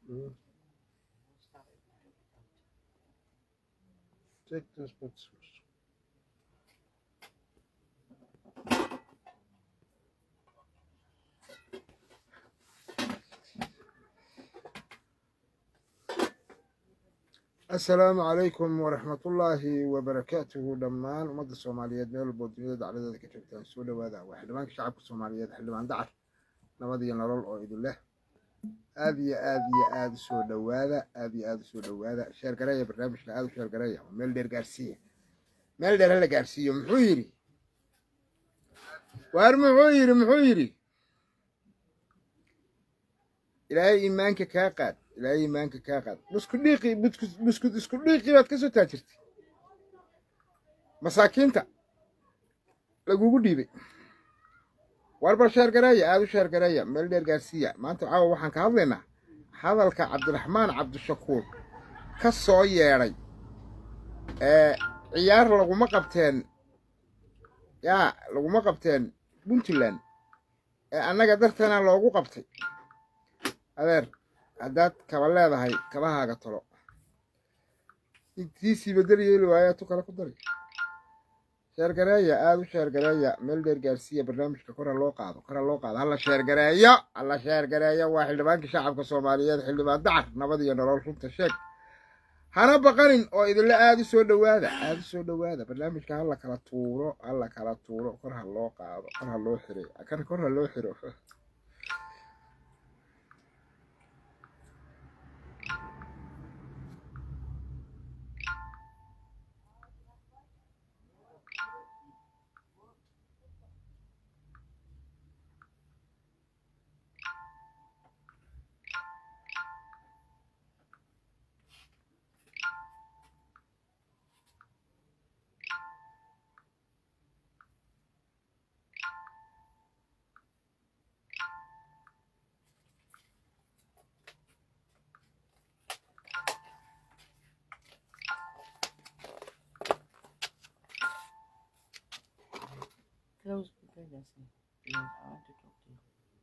Mm. Take transport source. asalaamu calaykum waraxmatullaahi wabarakaatuhu dhammaan ummadda soomaaliyeed meel walboo duniyada dacladeeda ka joogtaan soo dhowaada waa xildhibaanka shacabka soomaaliyeed xildhibaan dacar nabad iyo nolol oo idin leh aad iyo aad iyo aad u soo dhowaada aad iyo aad u soo dhowaada sheergareeya barnaamijka aad u sheergareeya waa meel dheer gaarsiiya meel dheer hala gaarsiiyo muxuu yidhi waar muxuu yidhi muxuu yidhi ilaahay iimaanka kaa qaad ilaahay iimaanka kaa qaad busku dhiiqi buskud isku dhiiqi baad ka soo taajirtay masaakiinta lagugu dhiibay warbar sheergareeya aada u sheergareeya meel dheer gaarsiiya maanta caawa waxaan ka hadlaynaa hadalka cabdiraxmaan cabdishakuur ka soo yeedhay ee ciyaar laguma qabteen yaa laguma qabteen puntland ee annaga darteena loogu qabtay adeer haddaad kaba leedahay kabahaaga tolo intiisii bedel yeeli waayaa tu kale ku dari sheergareeya aada u sheergareeya meel dheer gaarsiiya barnaamijka kor ha loo qaado kor ha loo qaado hala sheergareeyo hala sheergareeyo waa xildhibaankii shacabka soomaaliyeed xildhibaan dacar nabad iyo nolol runta sheeg hana baqanin oo idinla aada u soo dhowaada aada u soo dhowaada barnaamijka hala kala tuuro hala kala tuuro kor ha loo qaado kor ha loo xiro kan kor ha loo xiro Close the pregnancy. Yes, I want to talk to you.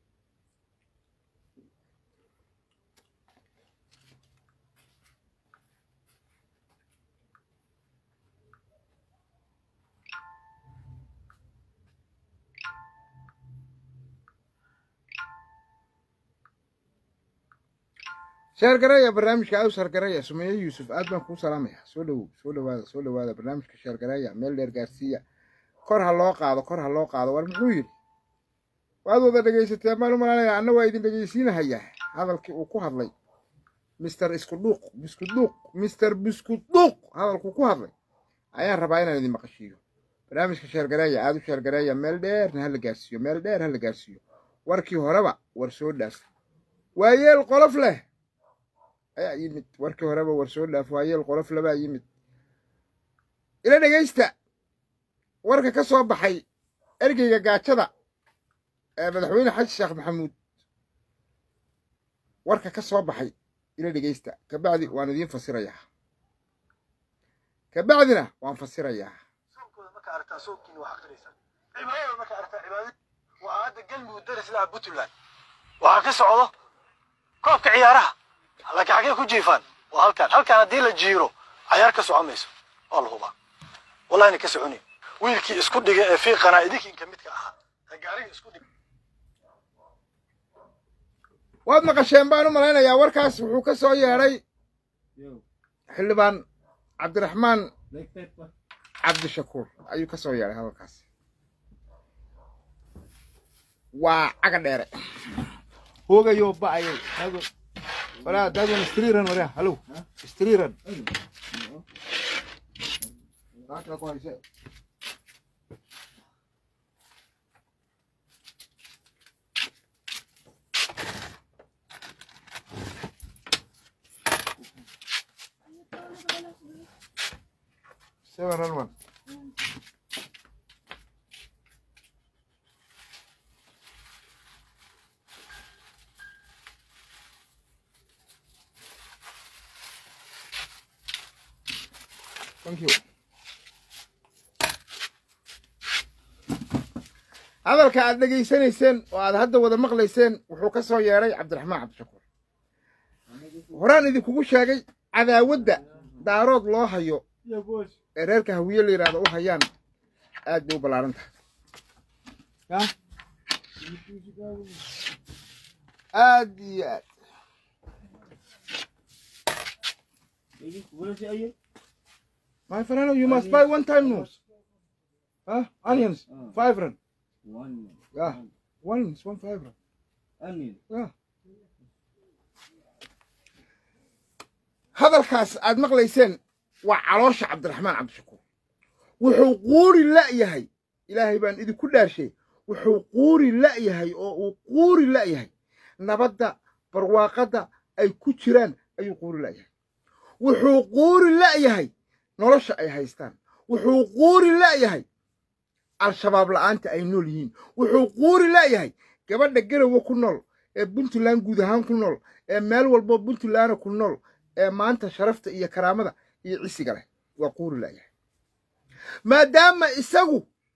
sheergareeya barnaamijka aada u sheergareeya sumeeye yuusuf aad baan kuu salaamaya soo dhowow soo dhowaada soo dhowaada barnaamijka sheergareeya meel dheer gaarsiiya kor ha loo qaado kor ha loo qaado war muxuu yidhi waad wada dhegaysateen baan u malanaya anna waa idin dhegaysiinahayaa hadalkii uu ku hadlay mister iskudhuuq biskudhuuq mister biskudhuuq hadalkuu ku hadlay ayaan rabaa inaan idin maqashiiyo barnaamijka sheergareeya aada u sheergareeya meel dheerna hala gaarsiiyo meel dheer hala gaarsiiyo warkii horeba war soo dhaaf waayeel qolof leh ayaa yimid warkii horeba war soo dhaaf waayeel qolof lebaa yimid ila dhegaysta warka ka soo baxay ergeyga gaajada ee madaxweyne xaji sheekh maxamuud warka ka soo baxay ila dhegaysta kabacdi waan idiin fasirayaa kabacdina waan fasirayaa soomkooda marka aragtaa soomkiina waa aqrinaysaa cibaadada marka aragtaa cibaadada waa hadda galmudug daris laha puntland waxaa ka socdo koobka ciyaaraha laakiin xaggee ku jiifaan waa halkaan halkaan haddii la jiiro cayaar ka socon mayso waa la hubaa wallahina ka soconin wiilkii isku dhiga ee fiiqanaa idinkiinka midka ahaa ee gaariga isku dhiga waad maqasheen baan u malaynayaa warkaas wuxuu ka soo yeedhay xildhibaan cabdiraxmaan cabdishakuur ayuu ka soo yeedhay hadalkaas waa caga dheere hoogayo ba'ayay walaa daadwan istriiran waria halow istriiran Saaka ku hayse. Seven one. Thank you. hadalka aad dhegaysanayseen oo aad hadda wada maqlayseen wuxuu ka soo yeedhay cabdiraxmaan cabdishakuur horaan idinkugu sheegay cadaawadda daarood loo hayo ee reerka hawiye la yidhahdo u hayaan aad bay u ballaaran tahay aad iyo aad my friend you must buy one time no huh onions five rand yeah one is one five rand yeah hadalkaas aad maqlayseen waa caloosha cabdiraxmaan cabdishakuur wuxuu quuri la'yahay ilaahay baan idinku dhaarshay wuxuu quuri la'yahay oo uu quuri la'yahay nabadda barwaaqadda ay ku jiraan ayuu quuri la'yahay wuxuu quuri la'yahay nolosha ay haystaan wuxuu quuri la'yahay al-shabaab la'aanta ay nool yihiin wuxuu quuri la'yahay gabadha garowe ku nool ee puntland guud ahaan ku nool ee meel walbo puntlandna ku nool ee maanta sharafta iyo karaamada iyo cisiga leh waa quuri la'yahay maadaama isagu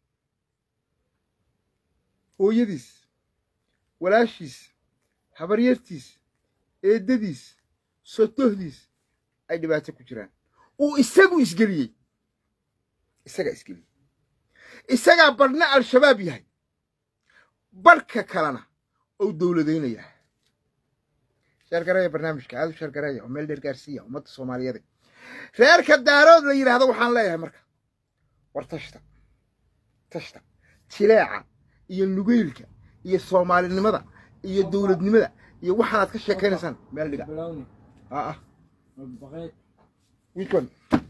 hooyadiis walaashiis habaryartiis eeddadiis sotohdiis ay dhibaato ku jiraan uu isagu isgeliyey isagaa isgeliyey isagaa badhna al-shabaab yahay badhka kalena ou dowladaynayaa sheergareeya barnaamijka aad u sheergareeya oo meel dheer gaarsiiya ummadda soomaaliyeed reerka daarood la yidhaahdo waxaan leeyahay marka war tashta tashta jileeca iyo nugeylka iyo soomaalinimada iyo dowladnimada iyo waxaanaad ka sheekaynaysaan meel dhiga aa ah which one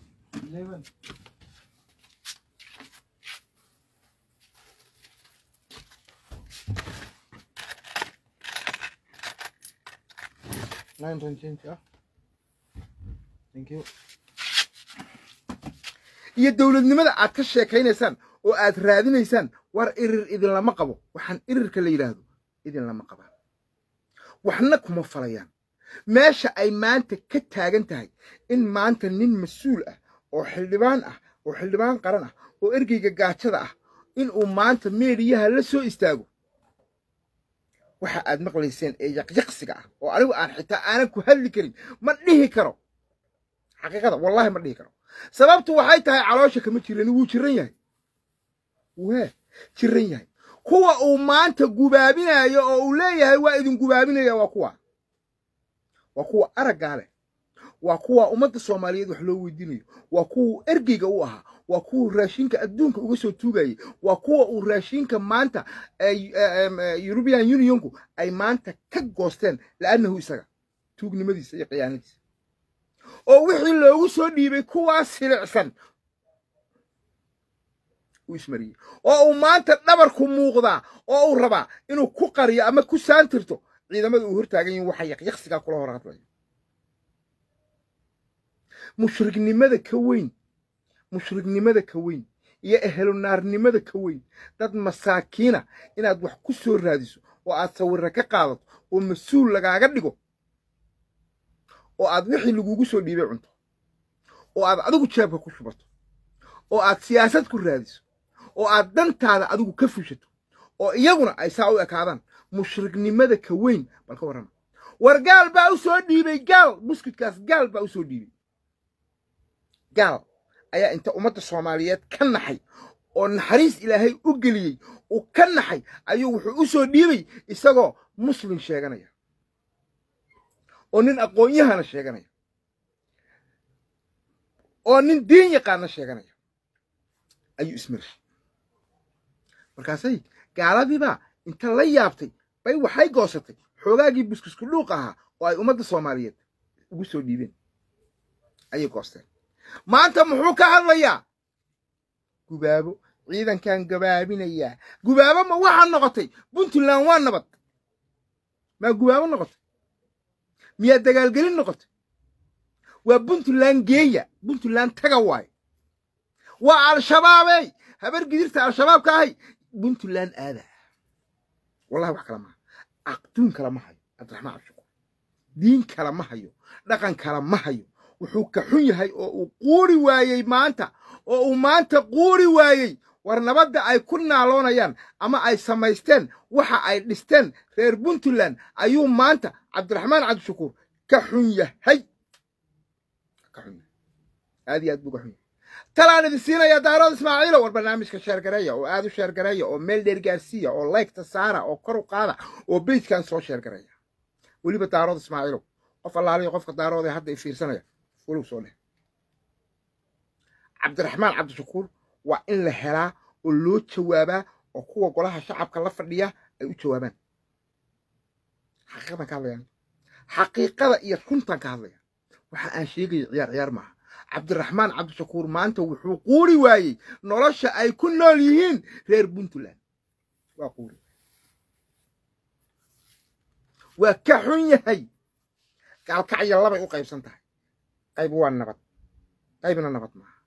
nine ten change ah thank you iyo dowladnimada aad ka sheekaynaysaan oo aad raadinaysaan war irir idinlama qabo waxaan irirka la yidhaahdo idinlama qabaan waxna kuma falayaan meesha ay maanta ka taagan tahay in maanta nin mas-uul ah oo xildhibaan ah oo xildhibaan qaran ah oo ergeyga gaajada ah inuu maanta meediyaha la soo istaago waxa aad maqlayseen ee yaqyaqsiga ah oo anigu aan xitaa aanan ku hadli karin ma dhihi karo xaqiiqada wallahi ma dhihi karo sababtu waxay tahay caloosha kama jiran wuu jiran yahay wee jiran yahay kuwa uu maanta gubaabinayo oo uu leeyahay waa idin gubaabinaya waa kuwa waa kuwa araggaa leh waa kuwa ummadda soomaaliyeed wax loo weydiinayo waa kuwa ergeyga u ahaa waa kuwa raashinka adduunka uga soo tuugayay waa kuwa uu raashinka maanta european unionku ay maanta ka goosteen la'annahu isaga tuugnimadiisa iyo khiyaanadiisa oo wixii loogu soo dhiibay kuwaas silicsan uu ismariyey oo uu maanta dhabarku muuqdaa oo uu rabaa inuu ku qariyo ama ku saantirto ciidamada uu hortaagan yihin waxa yaqyaqsigaa kula hor hadlayo mushrignimada ka weyn mushrignimada ka weyn iyo ehelunaarnimada ka weyn dad masaakiina inaad wax ku soo raadiso oo aad sawirra ka qaadato oo mas-uul lagaaga dhigo oo aad wixii lagugu soo dhiibay cunto oo aad adigu jeebka ku shubato oo aad siyaasad ku raadiso oo aad dantaada adigu ka fushato oo iyaguna ay saa u ekaadaan mushrignimada ka weyn bal ka warrama war gaal baa u soo dhiibay gaal buskudkaas gaal baa u soo dhiibay gaal ayaa inta ummadda soomaaliyeed ka naxay oo naxariis ilaahay u geliyey uu ka naxay ayuu wuxuu u soo dhiibay isagoo muslim sheeganaya oo nin aqoon-yahana sheeganaya oo nin diin yaqaana sheeganaya ayuu ismarshay markaasay gaaladiibaa inta la yaabtay bay waxay goosatay xoogaagii buskusku dhuuq ahaa oo ay ummadda soomaaliyeed ugu soo dhiibeen ayay goosteen maanta muxuu ka hadlayaa gubaabo ciidankan gabaabinayaa gubaabo ma waxaa noqotay puntland waa nabad maa gubaabo noqotay miyaa dagaalgelin noqotay waa puntland geeya puntland taga waaye waa al-shabaabey habar gidirta al-shabaabka ahay puntland aada wallahi wax kala maha aqduun kala ma hayo cabdiraxmaan cabshukuur diin kala ma hayo dhaqan kala ma hayo wuxuu ka xun yahay oo uu quuri waayey maanta oo uu maanta quuri waayey war nabadda ay ku naaloonayaan ama ay samaysteen waxa ay dhisteen reer puntland ayuu maanta cabdiraxmaan cabdishakuur ka xun yahay ka xun yahay aad iyo aad buu ka xun yahay talaan idin siinaya daarood ismaaciilo war barnaamijka sheergareeya oo aad u sheergareeya oo meel dheer gaarsiiya oo laygta saara oo kor u qaada oo beyjkan soo sheergareeya weliba daarood ismaaciilo qof allaaliyo qofka daarood ee hadda i fiirsanaya walow soo dheh cabdiraxmaan cabdishakuur waa in la helaa oo loo jawaabaa oo kuwa golaha shacabka la fadhiya ay u jawaabaan xaqiiqadan ka hadlayaan xaqiiqada iyo runtan ka hadlaya waxa aan sheegaya ciyaar ciyaar maaha cabdiraxmaan cabdishakuur maanta wuxuu quuri waayey nolosha ay ku nool yihiin reer puntland waa quuri waa ka xun yahay gaalkacyo labay u qaybsan tahay qayb waa nabad qaybna nabad maaha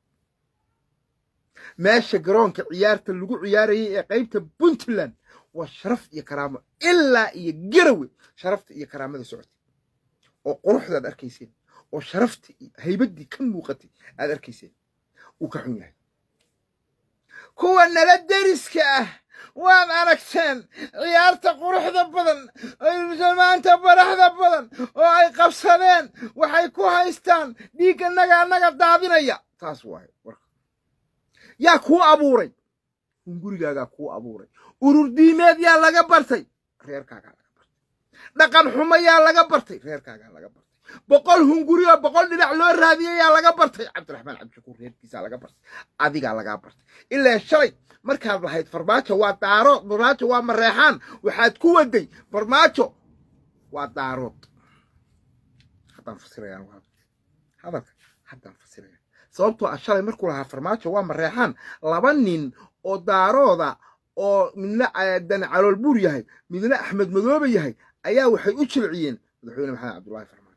meesha garoonka ciyaarta lagu ciyaarayay ee qaybta puntland waa sharaf iyo karaamo ilaa iyo garawe sharafta iyo karaamada socotay oo quruxdaad arkayseen oo sharaftii iyo haybaddii ka muuqatay aad arkayseen wuu ka xun yahay kuwa nala deriska ah waad aragteen ciyaarta quruxda badan maanta baraxda badan oo ay qabsadeen waxay ku haystaan dhiig annaga annaga daadinaya taas waaye warka yaa kuu abuuray hungurigaagaa kuu abuuray urur diimeed yaa laga bartay reerkaagaa laga bartay dhaqan xumo yaa laga bartay reerkaagaa laga bartay boqol hunguri oo boqol dhinac loo raadiyey yaa laga bartay cabdiraxmaan cabdishakuur reerkiisaa laga bartay adigaa lagaa bartay ilaa shalay markaad lahayd farmaajo waa daarood farmaajo waa mareexaan waxaad ku waday farmaajo waa daarood haddaan fasiraya hadalka haddaan fasiraya sababtoo ah shalay markuu lahaa farmaajo waa mareexaan laba nin oo daarooda oo midna dani calool buur yahay midna axmed madoobe yahay ayaa waxay u jilciyeen madaxweyne maxamed cabdullaahi farmaajo